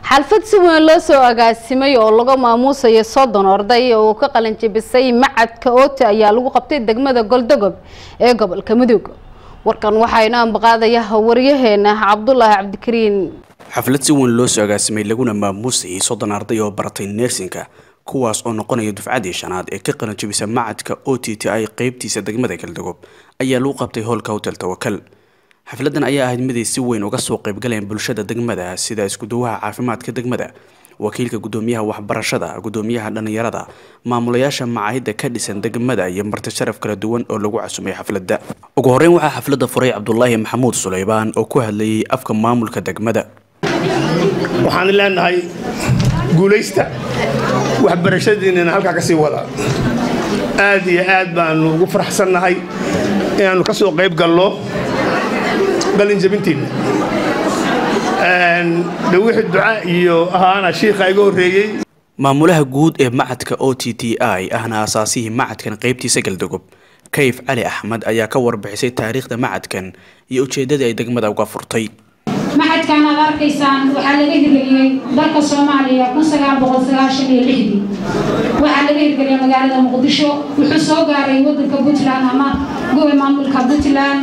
xalfad si weyn loo soo agaasimay oo laga maamuusayo soddon arday oo ka qalin jebisay macadka oote ayaa lagu qabtay degmada goldogob ee gobolka mudug warkan waxaa inoo ambaqaadaya waryaheena cabdulaahi cabdikariin xaflad si weyn loo soo agaasimay laguna maamuusayay soddon arday oo baratay neersinka kuwaas oo noqonaya dufcadii shanaad ee ka qalin jebisa macadka o t t i qeybtiisa degmada galdogob ayaa lagu qabtay howlka hotel tawakal xafladan ayaa ahayd miday si weyn uga soo qaybgaleen bulshada degmada sida iskuduwaha caafimaadka degmada wakiilka gudoomiyaha waxbarashada gudoomiyaha dhalinyarada maamulayaasha macaahida ka dhisan degmada iyo marti sharaf kala duwan oo lagu casumay xafladda ugu horeyn waxaa xafladda furay cabdulaahi maxamuud suleybaan oo ku hadlayay afka maamulka degmada waxaan leenahay guulaysta waxbarashadiinana halkaa ka sii wada aad iyo aad baanu ugu faraxsannahay inaannu ka soo qayb galno qalinjabintiinna de wixii duca iyo ahaana shiikha iga horreeyey maamulaha guud ee macadka o t t i ahna asaasihii macadkan qeybtiisa galdogob kayf cali axmed ayaa ka warbixisay taariikhda macadkan iyo ujeeddadii ay degmada uga furtay maxadkan aad arkaysaan waxaa laga hirgeliyey dalka soomaaliya waxaa laga hirgeliyey magaalada muqdisho wuxuu soo gaaray wadanka puntland ama gowe maamulka puntland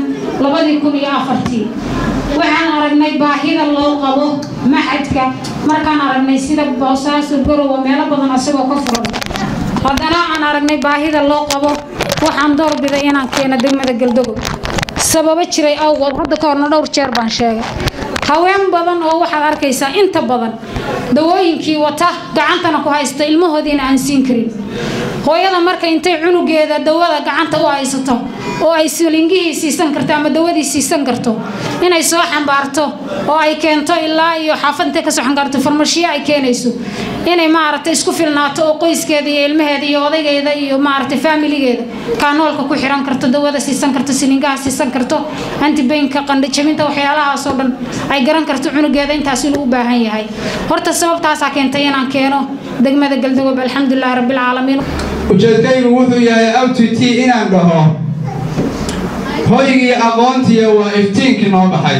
waxaan aragnay baahida loo qabo maxadka markaan aragnay sida boosaaso garowa meelo badan asagoo ka furan haddana aan aragnay baahida loo qabo waxaan doorbiday inaan keeno degmada galdogob sababo jiray awgood hadda ka horna dhowr jeer baan sheegay haween badan oo waxaad arkaysaa inta badan dawooyinkii wata gacantana ku haysta ilmahoodiina aan siin karin hooyada marka intay cunugeeda dawada gacanta u haysato oo ay silingihii siisan karto ama dawadii siisan karto inay soo xambaarto oo ay keento ilaa iyo xaafad intay kasoo xambaarto farmashiyo ay keenayso inay maaragtay isku filnaato oo qoyskeeda iyo ilmaheeda iyo odaygeeda iyo maaragtay faamiligeeda kaanoolka ku xiran karto dawada siisan karto silingaha siisan karto antibaynka qandhajabinta waxyaalahaasoo dhan ay garan karto cunugeeda intaas inuu u baahan yahay horta sababtaasaa keentay inaan keeno degmada galdogob alxamdulilahi rabbilcaalamiin ujeedkaygu wuxuu yahay out t inaan dhaho hoygii aqoontiya waa iftiinkii noo baxay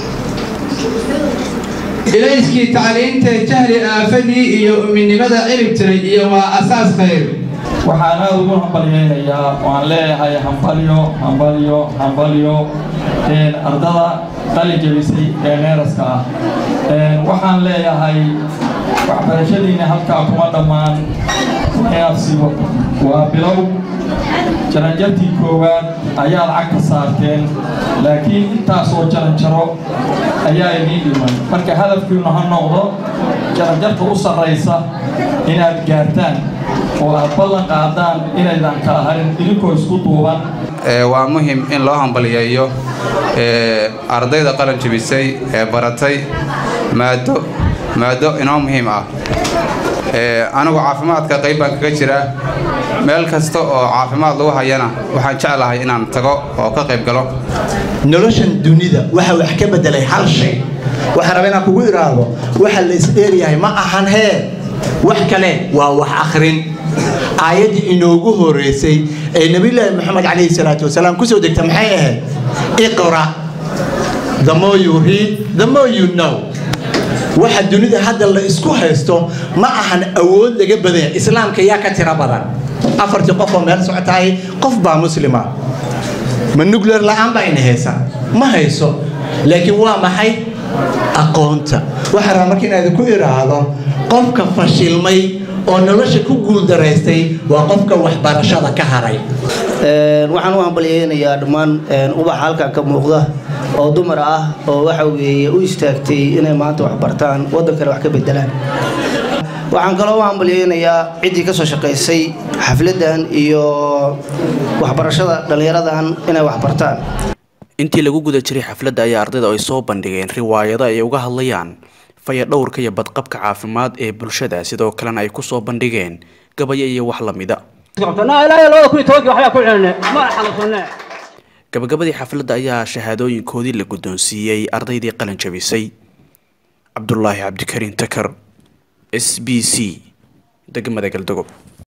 ilayskii tacliintee jahli aafadii iyo uminimada cirib tiray iyo waa asaas khayr waxaan aada ugu hambalyaynayaa waan leeyahay hambalyo hambalyo hambalyo ardada qalin jabisay ee neeraska ah waxaan leeyahay waxbarashadiinna halkaa kuma dhammaan inaadsiibo waa bilow jaranjartii koowaad ayaad cag ka saarteen laakiin intaasoo jaranjaro ayaa idiin dhiman marka hadafkiinu ha noqdo jaranjarta u sarraysa inaad gaartaan oo aad ballan qaadaan inaydan kala harin idinkoo isku duuban waa muhim in loo hambaliyeeyo ardayda qalan jebisay ee baratay maado maado inoo muhiim ah anigu caafimaadka qayb baan kaga jiraa meel kasta oo caafimaad lagu hayana waxaan jeclahay inaan tago oo ka qayb galo noloshan dunida waxa wax ka bedelay hal shay waxaan rabaa inaan kugu idhaahdo waxa la isdheeryahay ma ahan hee wax kale waa wax akhrin aayaddii inoogu horeysay ee nebiyulaahi moxamed calayhi salaatu wasalaam kusoo degta maxay ahayd iqra the more you read the more you know waxa dunida hadda la isku haysto ma ahan awood laga badanya islaamka yaa ka tiro badan afartii qof oo meel socotahay qof baa muslima ma nugleer la'aan baa ina haysa ma hayso laakiin waa maxay aqoonta waxaa rabaa marka inaad ku idhaahdo qofka fashilmay oo nolosha ku guuldaraystay waa qofka waxbarashada ka haray waxaan u hambalyaynayaa dhammaan ubaxa halkan ka muuqda oo dumar ah oo waxa weeye u istaagtay inay maanta wax bartaan waddankana wax ka bedelaan waxaan kaloo u hambalyaynayaa ciddii ka soo shaqaysay xafladdan iyo waxbarashada dhallinyaradan inay wax bartaan intii lagu guda jiray xafladda ayaa ardayda ay soo bandhigeen riwaayado ay uga hadlayaan fayadhowrka iyo badqabka caafimaad ee bulshada sidoo kalena ay ku soo bandhigeen gabayo iyo wax la mida gabagabadii xafladda ayaa shahaadooyinkoodii la guddoonsiiyey ardaydii qalin jabisay cabdulaahi cabdikariin takar s b c degmada galdogob